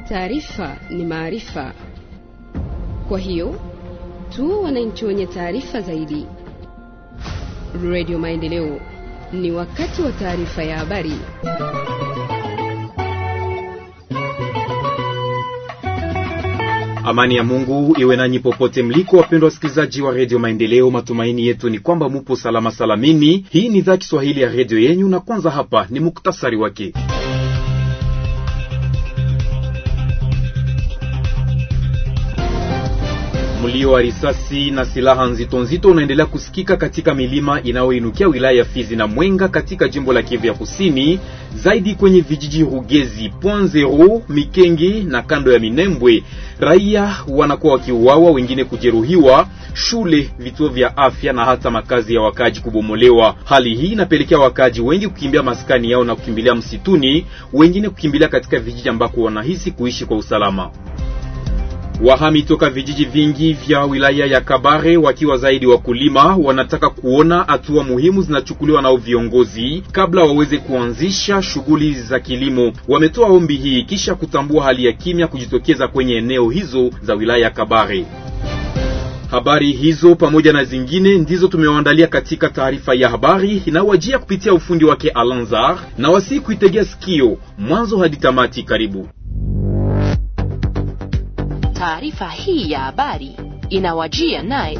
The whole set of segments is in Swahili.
Taarifa ni maarifa, kwa hiyo tu wananchi wenye taarifa zaidi. Radio Maendeleo, ni wakati wa taarifa ya habari. Amani ya Mungu iwe nanyi popote mliko, wapendwa wasikilizaji wa redio Maendeleo. Matumaini yetu ni kwamba mupo salama salamini. Hii ni idhaa Kiswahili ya redio yenyu, na kwanza hapa ni muktasari wake. Mlio wa risasi na silaha nzito nzito unaendelea kusikika katika milima inayoinukia wilaya ya Fizi na Mwenga katika jimbo la Kivu ya Kusini, zaidi kwenye vijiji Rugezi, Point Zero, Mikenge na kando ya Minembwe. Raia wanakuwa wakiuawa, wengine kujeruhiwa, shule, vituo vya afya na hata makazi ya wakaji kubomolewa. Hali hii inapelekea wakaji wengi kukimbia maskani yao na kukimbilia msituni, wengine kukimbilia katika vijiji ambako wanahisi kuishi kwa usalama. Wahami toka vijiji vingi vya wilaya ya Kabare wakiwa zaidi wakulima wanataka kuona hatua muhimu zinachukuliwa nao viongozi kabla waweze kuanzisha shughuli za kilimo. Wametoa ombi hii kisha kutambua hali ya kimya kujitokeza kwenye eneo hizo za wilaya ya Kabare. Habari hizo pamoja na zingine ndizo tumewaandalia katika taarifa ya habari inayowajia kupitia ufundi wake Alanzar, na wasi kuitegea sikio mwanzo hadi tamati. Karibu. Taarifa hii ya habari inawajia naye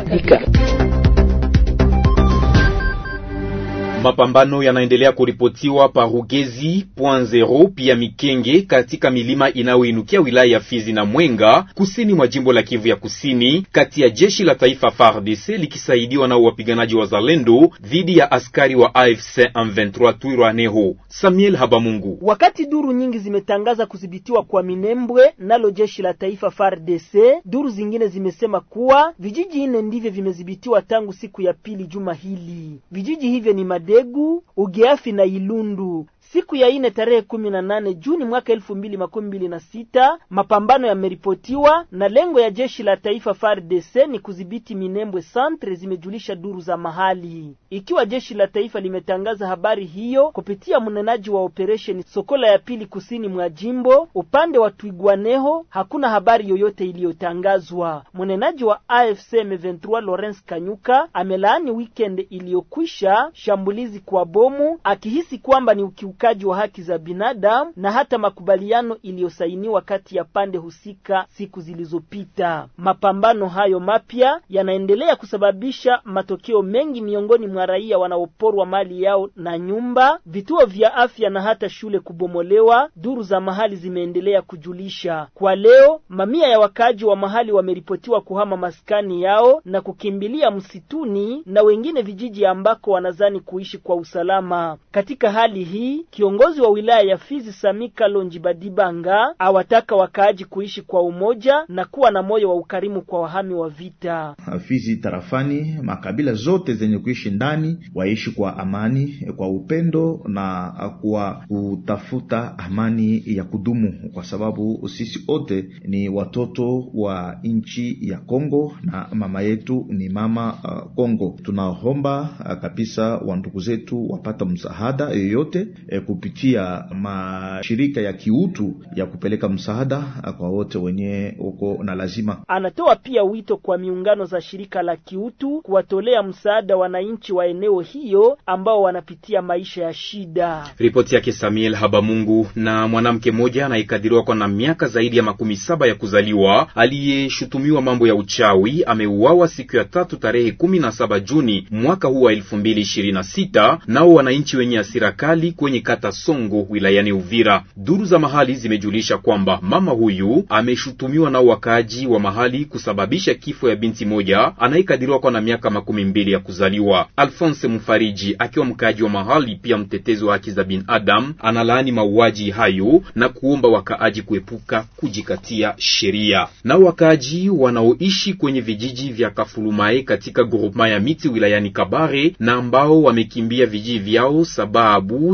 Mapambano yanaendelea kuripotiwa pa Rugezi Point Zero pia Mikenge katika milima inayoinukia wilaya ya Fizi na Mwenga kusini mwa jimbo la Kivu ya Kusini, kati ya jeshi la taifa FARDC likisaidiwa na wapiganaji wa Zalendo dhidi ya askari wa AFC M23 Twirwaneho. Samuel Habamungu. Wakati duru nyingi zimetangaza kudhibitiwa kwa Minembwe nalo jeshi la taifa FARDC, duru zingine zimesema kuwa vijiji nne ndivyo vimedhibitiwa tangu siku ya pili juma hili. Vijiji hivyo ni Degu, Ugeafi na Ilundu. Siku ya ine tarehe kumi na nane Juni mwaka elfu mbili makumi mbili na sita mapambano yameripotiwa na lengo ya jeshi la taifa FARDC ni kudhibiti Minembwe Centre, zimejulisha duru za mahali. Ikiwa jeshi la taifa limetangaza habari hiyo kupitia mnenaji wa operesheni Sokola ya pili kusini mwa jimbo, upande wa Twigwaneho hakuna habari yoyote iliyotangazwa. Mnenaji wa AFC M23 Lawrence Kanyuka amelaani weekend iliyokwisha shambulizi kwa bomu, akihisi kwamba ni ukiuka kaji wa haki za binadamu na hata makubaliano iliyosainiwa kati ya pande husika siku zilizopita. Mapambano hayo mapya yanaendelea kusababisha matokeo mengi miongoni mwa raia wanaoporwa mali yao na nyumba, vituo vya afya na hata shule kubomolewa, duru za mahali zimeendelea kujulisha. Kwa leo, mamia ya wakaaji wa mahali wameripotiwa kuhama maskani yao na kukimbilia msituni na wengine vijiji ambako wanazani kuishi kwa usalama. Katika hali hii Kiongozi wa wilaya ya Fizi Samika Lonji Badibanga awataka wakaaji kuishi kwa umoja na kuwa na moyo wa ukarimu kwa wahami wa vita. Fizi tarafani, makabila zote zenye kuishi ndani waishi kwa amani, kwa upendo na kwa kutafuta amani ya kudumu, kwa sababu sisi wote ni watoto wa nchi ya Kongo na mama yetu ni mama uh, Kongo. Tunaomba uh, kabisa wandugu zetu wapata msaada yoyote kupitia mashirika ya kiutu ya kupeleka msaada kwa wote wenye uko na lazima. Anatoa pia wito kwa miungano za shirika la kiutu kuwatolea msaada wananchi wa eneo hiyo ambao wanapitia maisha ya shida. Ripoti yake Samuel Habamungu. Na mwanamke mmoja anayekadiriwa kwa na miaka zaidi ya makumi saba ya kuzaliwa aliyeshutumiwa mambo ya uchawi ameuawa siku ya tatu tarehe kumi na saba Juni mwaka huu wa elfu mbili ishirini na sita nao wananchi wenye hasira kali kwenye kata Songo wilayani Uvira. Duru za mahali zimejulisha kwamba mama huyu ameshutumiwa na wakaaji wa mahali kusababisha kifo ya binti moja anayekadiriwa kwa na miaka makumi mbili ya kuzaliwa. Alphonse Mfariji akiwa mkaaji wa mahali pia mtetezi wa haki za binadamu analaani mauaji hayo na kuomba wakaaji kuepuka kujikatia sheria. Na wakaaji wanaoishi kwenye vijiji vya Kafulumae katika groupema ya miti wilayani Kabare na ambao wamekimbia vijiji vyao sababu ya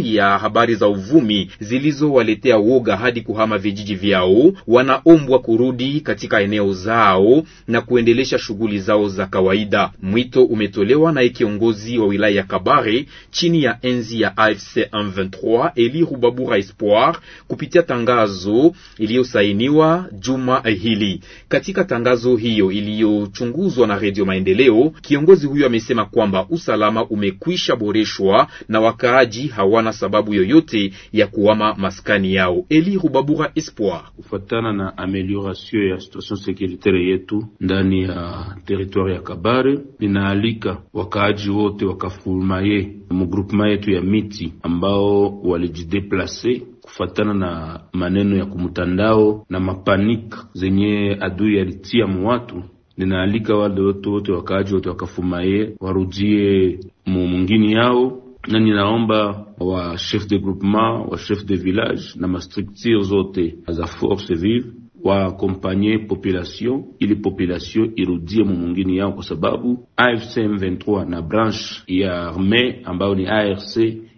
habari za uvumi zilizowaletea woga hadi kuhama vijiji vyao wanaombwa kurudi katika eneo zao na kuendelesha shughuli zao za kawaida. Mwito umetolewa na kiongozi wa wilaya ya Kabare chini ya enzi ya AFC M23 Eli Rubabura Espoir kupitia tangazo iliyosainiwa juma hili. Katika tangazo hiyo iliyochunguzwa na Radio Maendeleo, kiongozi huyo amesema kwamba usalama umekwisha boreshwa na wakaaji hawana sababu yoyote ya kuhama maskani yao. Eli Rubabura Espoir: kufuatana na amelioration ya situation securitaire yetu ndani ya territoire ya Kabare, linaalika wakaaji wote wakafurumaye mugroupement yetu ya miti ambao walijideplase kufatana na maneno ya kumtandao na mapanika zenye adui alitia muwatu. Ninaalika wale wote wote wakaaji wote wakafumaye warudie mumungini yao, na ninaomba wa chef de groupement wa chef de village na mastructure zote za force vive waakompanye population ili population irudie mumungini yao, kwa sababu AFC M23 na branche ya arme ambayo ni ARC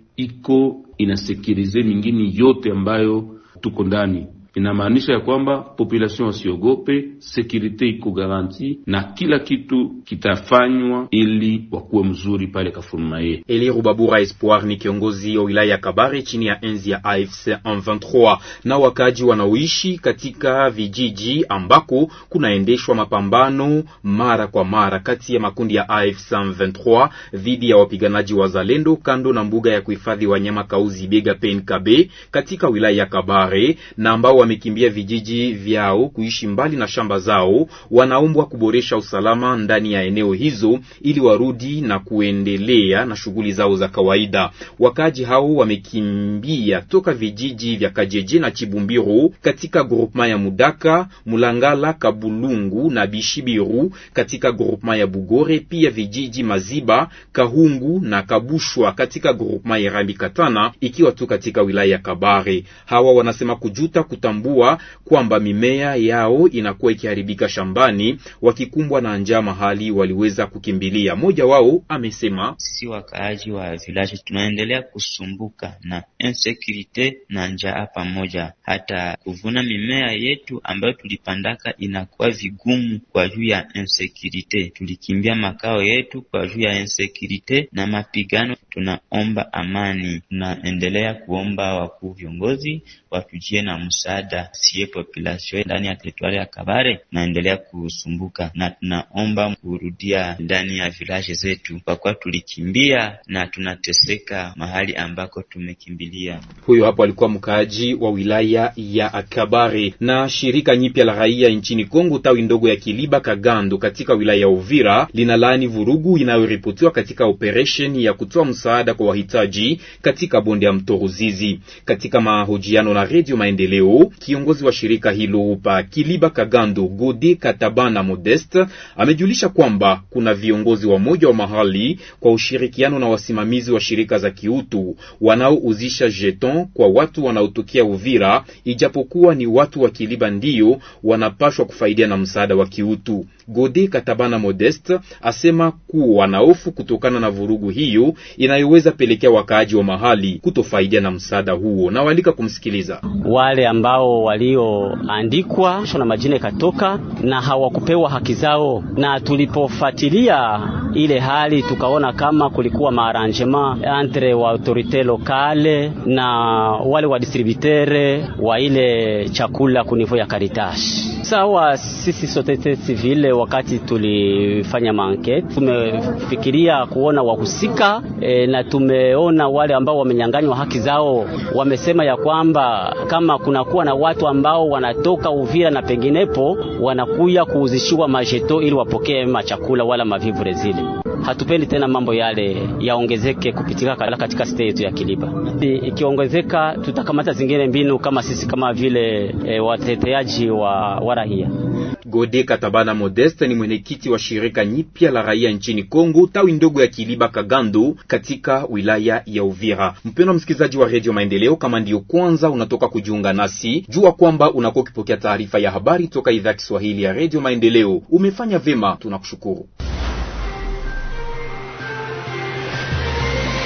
iko inasekirize mingini yote ambayo tuko ndani. Inamaanisha ya kwamba population wasiogope, sekurite iko garanti na kila kitu kitafanywa ili wakuwe mzuri pale Kafurumaye. Eli Rubabura Espoir ni kiongozi wa wilaya ya Kabare chini ya enzi ya AFC M23. Na wakaji wanaoishi katika vijiji ambako kunaendeshwa mapambano mara kwa mara kati ya makundi ya AFC M23 dhidi ya wapiganaji wa Zalendo kando na mbuga ya kuhifadhi wanyama Kauzi Biega PNKB katika wilaya ya Kabare na ambao wamekimbia vijiji vyao kuishi mbali na shamba zao, wanaombwa kuboresha usalama ndani ya eneo hizo ili warudi na kuendelea na shughuli zao za kawaida. Wakaji hao wamekimbia toka vijiji vya Kajeje na Chibumbiru katika groupema ya Mudaka, Mulangala, Kabulungu na Bishibiru katika groupema ya Bugore, pia vijiji Maziba, Kahungu na Kabushwa katika groupema ya Rambi Katana ikiwa tu katika wilaya ya Kabare. Hawa wanasema kujuta kutambua kwamba mimea yao inakuwa ikiharibika shambani, wakikumbwa na njaa mahali waliweza kukimbilia. Mmoja wao amesema, sisi wakaaji wa village tunaendelea kusumbuka na insecurity na njaa pamoja, hata kuvuna mimea yetu ambayo tulipandaka inakuwa vigumu kwa juu ya insecurity. Tulikimbia makao yetu kwa juu ya insecurity na mapigano. Tunaomba amani, tunaendelea kuomba wakuu viongozi watujie na msaada siye population ndani ya teritwari ya Kabare naendelea kusumbuka, na tunaomba kurudia ndani ya village zetu, kwa kuwa tulikimbia na tunateseka mahali ambako tumekimbilia. Huyo hapo alikuwa mkaaji wa wilaya ya Kabare. Na shirika nyipya la raia nchini Kongo tawi ndogo ya Kiliba Kagando katika wilaya ya Uvira linalaani vurugu inayoripotiwa katika operation ya kutoa msaada kwa wahitaji katika bonde ya mto Ruzizi. Katika mahojiano na Radio Maendeleo, kiongozi wa shirika hilo pa Kiliba Kagando Gode Katabana Modeste amejulisha kwamba kuna viongozi wa moja wa mahali kwa ushirikiano na wasimamizi wa shirika za kiutu wanaouzisha jeton kwa watu wanaotokea Uvira, ijapokuwa ni watu wa Kiliba ndiyo wanapashwa kufaidia na msaada wa kiutu. Gode Katabana Modeste asema kuwa na hofu kutokana na vurugu hiyo inayoweza pelekea wakaaji wa mahali kutofaidia na msaada huo, na walika kumsikiliza wale ambao walioandikwa na majina ikatoka na hawakupewa haki zao, na tulipofuatilia ile hali tukaona kama kulikuwa maarrangement entre wa autorite lokale na wale wa distributere wa ile chakula kunivo ya Caritas. Sawa, sisi societe civile wakati tulifanya mankete tumefikiria kuona wahusika e, na tumeona wale ambao wamenyanganywa haki zao, wamesema ya kwamba kama kunakuwa na watu ambao wanatoka Uvira na penginepo wanakuya kuuzishiwa majeto ili wapokee machakula wala mavivure zile. Hatupendi tena mambo yale yaongezeke kupitika katika state yetu ya Kiliba. Ikiongezeka tutakamata zingine mbinu kama sisi kama vile e, wateteaji wa, wa raia. Gode Katabana Modeste ni mwenyekiti wa shirika nyipya la raia nchini Kongo tawi ndogo ya Kiliba Kagando katika wilaya ya Uvira. Mpendwa msikilizaji wa Radio Maendeleo, kama ndiyo kwanza unatoka kujiunga nasi, jua kwamba unakuwa ukipokea taarifa ya habari toka idhaa Kiswahili ya Radio Maendeleo. Umefanya vema, tunakushukuru.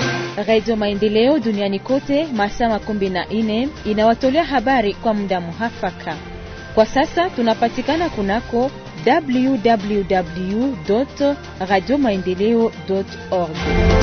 Radio Maendeleo duniani kote masaa makumi na nne inawatolea habari kwa muda muhafaka. Kwa sasa tunapatikana kunako www radio maendeleo org.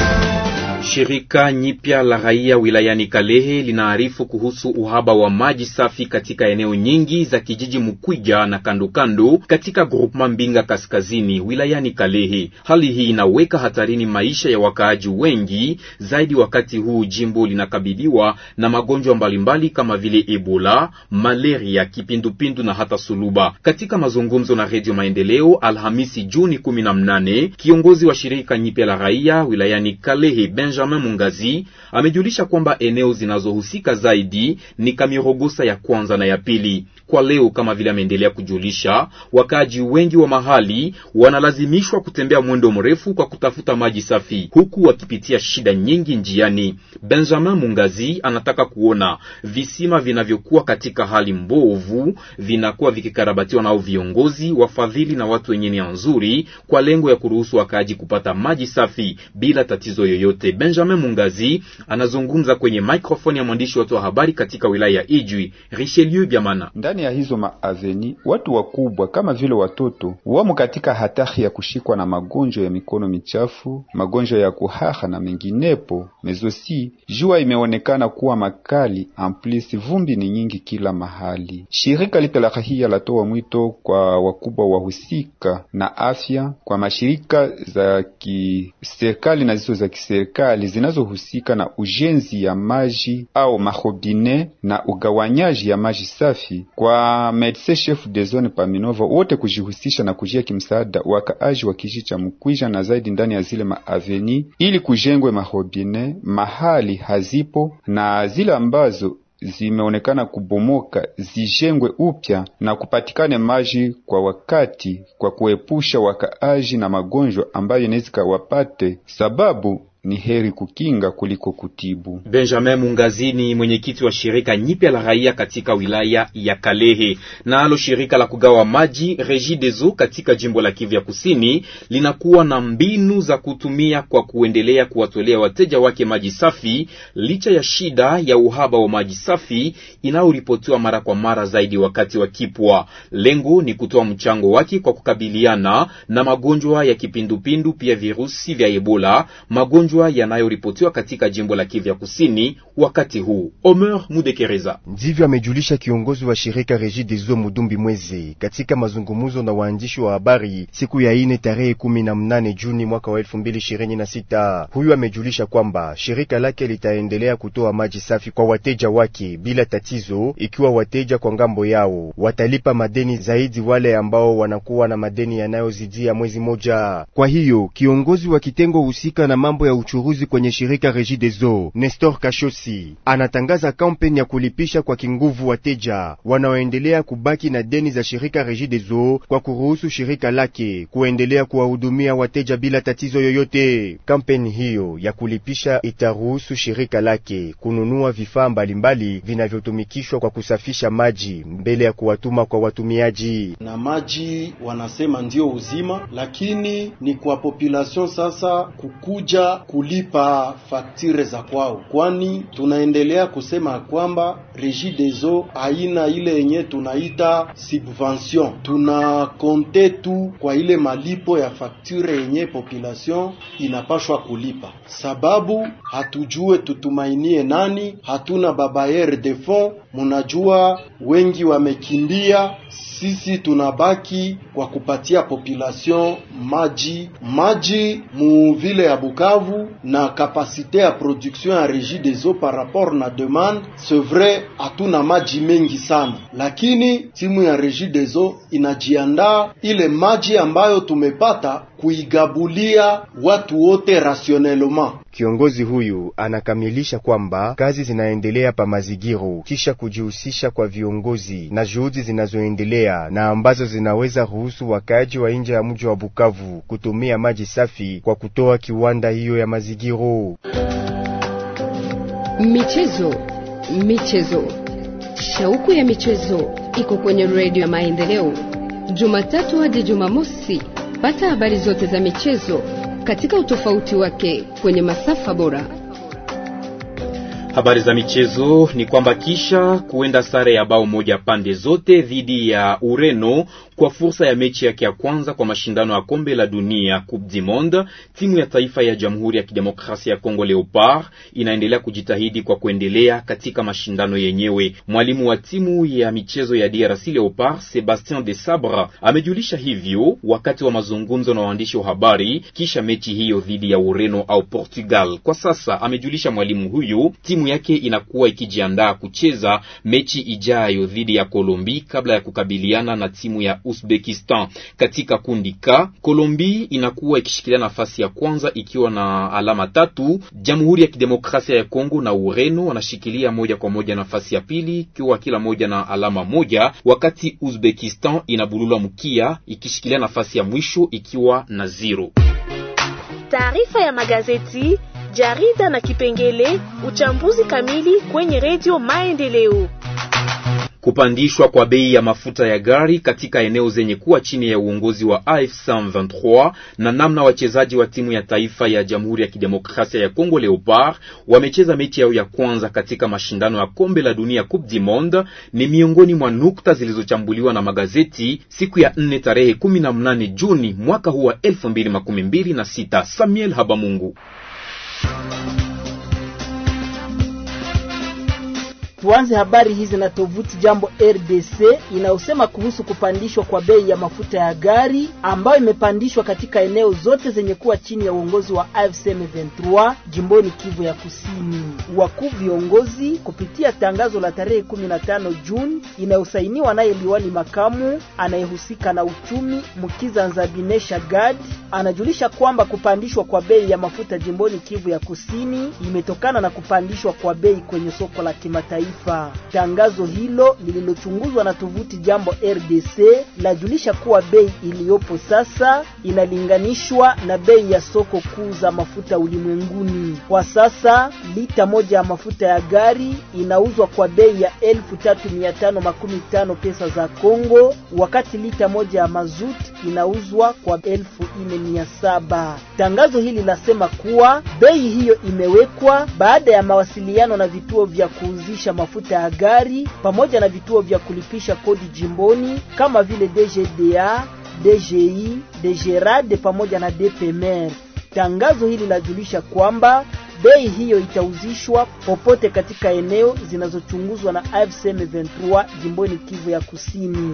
Shirika nyipya la raia wilayani Kalehe linaarifu kuhusu uhaba wa maji safi katika eneo nyingi za kijiji Mukwiga na kandokando katika groupema Mbinga kaskazini wilayani Kalehe. Hali hii inaweka hatarini maisha ya wakaaji wengi zaidi, wakati huu jimbo linakabiliwa na magonjwa mbalimbali kama vile Ebola, malaria, kipindupindu na hata suluba. Katika mazungumzo na Redio Maendeleo Alhamisi Juni 18, kiongozi wa shirika nyipya la raia wilayani Kalehe Benjamin Mungazi amejulisha kwamba eneo zinazohusika zaidi ni Kamirogosa ya kwanza na ya pili. Kwa leo, kama vile ameendelea kujulisha, wakaaji wengi wa mahali wanalazimishwa kutembea mwendo mrefu kwa kutafuta maji safi, huku wakipitia shida nyingi njiani. Benjamin Mungazi anataka kuona visima vinavyokuwa katika hali mbovu vinakuwa vikikarabatiwa nao viongozi, wafadhili na watu wenye nia nzuri, kwa lengo ya kuruhusu wakaaji kupata maji safi bila tatizo yoyote. Benjamin Mungazi anazungumza kwenye microphone ya mwandishi wetu wa habari katika wilaya ya Ijwi, Richelieu Biamana. Ndani ya hizo maaveni watu wakubwa kama vile watoto wamo katika hatari ya kushikwa na magonjwa ya mikono michafu, magonjwa ya kuhaha na menginepo. Mezosi, jua imeonekana kuwa makali, amplis vumbi ni nyingi kila mahali. Shirika lita la rahia latoa mwito kwa wakubwa wahusika na afya, kwa mashirika za kiserikali na zizo za kiserikali zinazohusika na ujenzi ya maji au marobine na ugawanyaji ya maji safi kwa medecin chef de zone Paminova wote kujihusisha na kujia kimsaada wakaaji wa kijiji cha Mkwija na zaidi ndani ya zile maaveni, ili kujengwe marobine mahali hazipo na zile ambazo zimeonekana kubomoka zijengwe upya na kupatikane maji kwa wakati, kwa kuepusha wakaaji na magonjwa ambayo inaweza kawapate, sababu ni heri kukinga kuliko kutibu. Benjamin Mungazini, mwenyekiti wa shirika nyipya la raia katika wilaya ya Kalehe. Nalo shirika la kugawa maji Regideso katika jimbo la Kivu ya Kusini linakuwa na mbinu za kutumia kwa kuendelea kuwatolea wateja wake maji safi licha ya shida ya uhaba wa maji safi inayoripotiwa mara kwa mara zaidi wakati wa kipwa. Lengo ni kutoa mchango wake kwa kukabiliana na magonjwa ya kipindupindu, pia virusi vya Ebola, magonjwa yanayoripotiwa katika jimbo la Kivu ya Kusini wakati huu. Omer Mudekereza ndivyo amejulisha kiongozi wa shirika Regideso Mudumbi Mweze katika mazungumzo na waandishi wa habari siku ya ine tarehe kumi na mnane Juni mwaka wa elfu mbili ishirini na sita. Huyu amejulisha kwamba shirika lake litaendelea kutoa maji safi kwa wateja wake bila tatizo, ikiwa wateja kwa ngambo yao watalipa madeni zaidi wale ambao wanakuwa na madeni yanayozidia mwezi moja. Kwa hiyo kiongozi wa kitengo husika na mambo ya uchuruzi kwenye shirika Regideso Nestor Kashosi anatangaza kampeni ya kulipisha kwa kinguvu wateja wanaoendelea kubaki na deni za shirika Regideso kwa kuruhusu shirika lake kuendelea kuwahudumia wateja bila tatizo yoyote. Kampeni hiyo ya kulipisha itaruhusu shirika lake kununua vifaa mbalimbali vinavyotumikishwa kwa kusafisha maji mbele ya kuwatuma kwa watumiaji. Na maji wanasema ndio uzima, lakini ni kwa population sasa kukuja kulipa faktire za kwao, kwani tunaendelea kusema kwamba Regideso haina ile yenye tunaita subvention. Tuna konte tu kwa ile malipo ya faktire yenye population inapashwa kulipa, sababu hatujue tutumainie nani, hatuna babayer de fond. Munajua wengi wamekimbia, sisi tunabaki kwa kupatia population maji maji mu vile ya Bukavu na kapasite ya production ya Regideso par rapport na demande. C'est vrai hatuna maji mengi sana, lakini timu ya Regideso inajiandaa ile maji ambayo tumepata kuigabulia watu wote rationellement. Kiongozi huyu anakamilisha kwamba kazi zinaendelea pa Mazigiro kisha kujihusisha kwa viongozi na juhudi zinazoendelea na ambazo zinaweza ruhusu wakaaji wa nje ya mji wa Bukavu kutumia maji safi kwa kutoa kiwanda hiyo ya Mazigiro. Michezo, michezo, shauku ya michezo iko kwenye redio ya Maendeleo, Jumatatu hadi Jumamosi. Pata habari zote za michezo katika utofauti wake kwenye masafa bora. Habari za michezo ni kwamba kisha kuenda sare ya bao moja pande zote dhidi ya Ureno kwa fursa ya mechi yake ya kwanza kwa mashindano ya kombe la dunia Coupe du Monde, timu ya taifa ya Jamhuri ya Kidemokrasia ya Kongo Leopard inaendelea kujitahidi kwa kuendelea katika mashindano yenyewe. Mwalimu wa timu ya michezo ya DRC Leopard Sebastien de Sabre amejulisha hivyo wakati wa mazungumzo na waandishi wa habari kisha mechi hiyo dhidi ya Ureno au Portugal. Kwa sasa amejulisha mwalimu huyu timu yake inakuwa ikijiandaa kucheza mechi ijayo dhidi ya Kolombi kabla ya kukabiliana na timu ya Uzbekistan. Katika kundi K, Kolombi inakuwa ikishikilia nafasi ya kwanza ikiwa na alama tatu. Jamhuri ya Kidemokrasia ya Kongo na Ureno wanashikilia moja kwa moja nafasi ya pili ikiwa kila moja na alama moja, wakati Uzbekistan inabulula mkia ikishikilia nafasi ya mwisho ikiwa na zero. Taarifa ya magazeti, jarida na kipengele uchambuzi kamili kwenye redio Maendeleo. Kupandishwa kwa bei ya mafuta ya gari katika eneo zenye kuwa chini ya uongozi wa AFC M23 na namna wachezaji wa timu ya taifa ya Jamhuri ya Kidemokrasia ya Kongo Leopard wamecheza mechi yao ya kwanza katika mashindano ya kombe la dunia Coupe du Monde ni miongoni mwa nukta zilizochambuliwa na magazeti siku ya 4 tarehe 18 Juni mwaka huu wa 2026. Samuel Habamungu Tuanze habari hizi na tovuti Jambo RDC inayosema kuhusu kupandishwa kwa bei ya mafuta ya gari ambayo imepandishwa katika eneo zote zenye kuwa chini ya uongozi wa AFC M23 jimboni Kivu ya Kusini. Wakuu viongozi kupitia tangazo la tarehe 15 Juni inayosainiwa naye liwali makamu anayehusika na uchumi Mukiza Nzabinesha Gad anajulisha kwamba kupandishwa kwa bei ya mafuta jimboni Kivu ya Kusini imetokana na kupandishwa kwa bei kwenye soko la kimataifa. Tangazo hilo lililochunguzwa na tovuti Jambo RDC lajulisha kuwa bei iliyopo sasa inalinganishwa na bei ya soko kuu za mafuta ulimwenguni. Kwa sasa lita moja ya mafuta ya gari inauzwa kwa bei ya elfu tatu mia tano makumi tano pesa za Kongo, wakati lita moja ya mazut inauzwa kwa elfu nne mia saba. Tangazo hili lasema kuwa bei hiyo imewekwa baada ya mawasiliano na vituo vya kuuzisha mafuta ya gari pamoja na vituo vya kulipisha kodi jimboni kama vile DGDA, DGI, DGRAD pamoja na DPMR. Tangazo hili lajulisha kwamba bei hiyo itauzishwa popote katika eneo zinazochunguzwa na AFC M23 jimboni Kivu ya Kusini.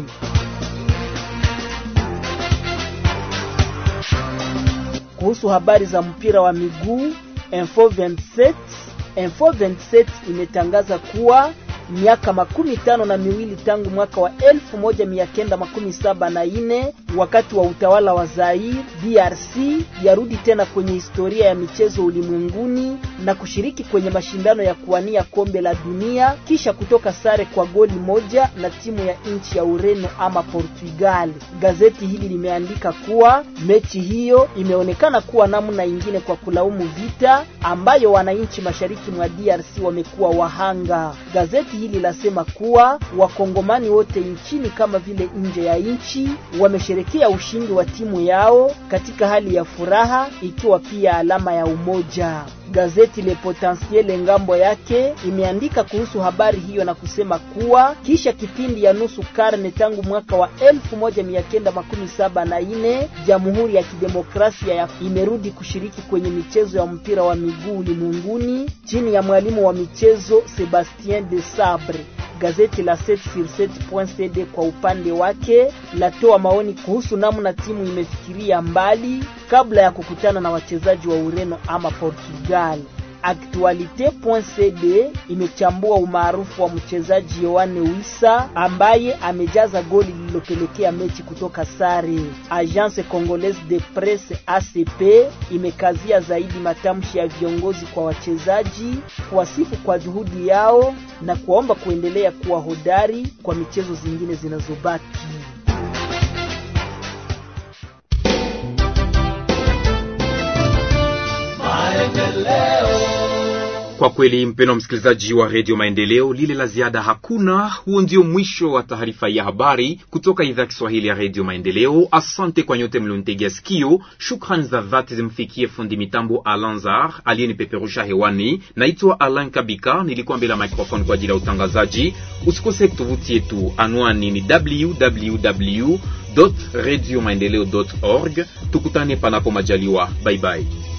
Kuhusu habari za mpira wa miguu Info 27 Info 27 imetangaza kuwa miaka makumi tano na miwili tangu mwaka wa elfu moja mia kenda makumi saba na ine wakati wa utawala wa Zaire, DRC yarudi tena kwenye historia ya michezo ulimwenguni na kushiriki kwenye mashindano ya kuwania kombe la dunia kisha kutoka sare kwa goli moja na timu ya nchi ya Ureno ama Portugal. Gazeti hili limeandika kuwa mechi hiyo imeonekana kuwa namna ingine kwa kulaumu vita ambayo wananchi mashariki mwa DRC wamekuwa wahanga. Gazeti hili lasema kuwa wakongomani wote nchini kama vile nje ya nchi wamesherekea ushindi wa timu yao katika hali ya furaha, ikiwa pia alama ya umoja. Gazeti Le Potentiel ngambo yake imeandika kuhusu habari hiyo na kusema kuwa kisha kipindi ya nusu karne tangu mwaka wa elfu moja mia kenda makumi saba na nne Jamhuri ya Kidemokrasia ya imerudi kushiriki kwenye michezo ya mpira wa miguu ulimwenguni chini ya mwalimu wa michezo Sebastien de Sabre. Gazeti la 7sur7.cd kwa upande wake latoa maoni kuhusu namna timu imefikiria mbali kabla ya kukutana na wachezaji wa Ureno ama Portugal. Actualite.cd imechambua umaarufu wa mchezaji Yoane Wissa ambaye amejaza goli lililopelekea mechi kutoka sare. Agence Congolaise de Presse ACP imekazia zaidi matamshi ya viongozi kwa wachezaji, kuwasifu kwa juhudi yao na kuwaomba kuendelea kuwa hodari kwa michezo zingine zinazobaki. Kwa kweli, mpendwa msikilizaji wa redio Maendeleo, lile la ziada hakuna. Huo ndio mwisho wa taarifa ya habari kutoka idhaa ya Kiswahili ya redio Maendeleo. Asante kwa nyote mlionitegea sikio. Shukrani za dhati zimfikie fundi mitambo Alanzar aliyenipeperusha hewani. Naitwa Alan Kabika, nilikuwa mbele ya microphone kwa ajili ya utangazaji. Usikose tovuti yetu, anwani ni www radio maendeleo org. Tukutane panapo majaliwa, bye bye.